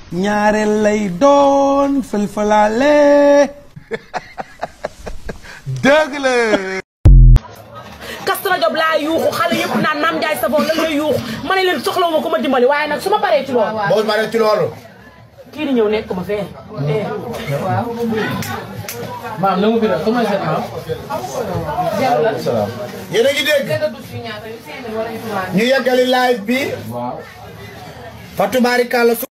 ñaareel lay doon fël-fëlaale dëgg la Castro Diop laa yuuxu xale yëpp naan Mame Ndiaye Savon lan lay yuuxu ma ne leen soxlawu ma ku ma dimbali waaye nag su ma paree ci loolu boo ma ci loolu. kii di ñëw nekk ma fee eh maam na mu fi def comment c'est maam. yéen a ngi dégg. ñu yeggali live bi. waaw. Fatou Barikalla su.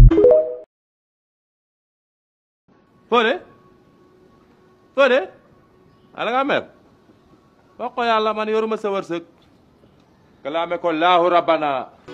Fodé Fodé ala nga mer wax ko yàlla man yoruma sa wërsëg kalaame ko laahu rabbana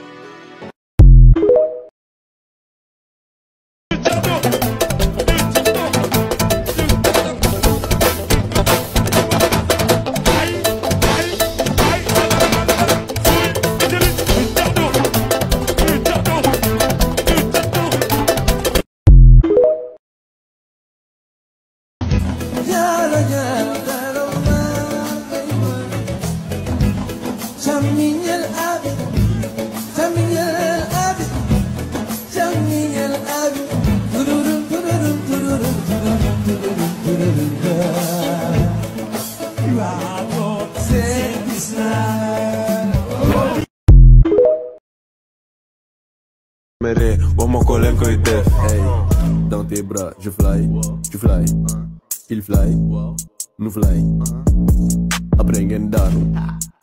mere wax ma ko leen koy def hey dans tes bras je fly tu fly il fly nous fly après ngeen daanu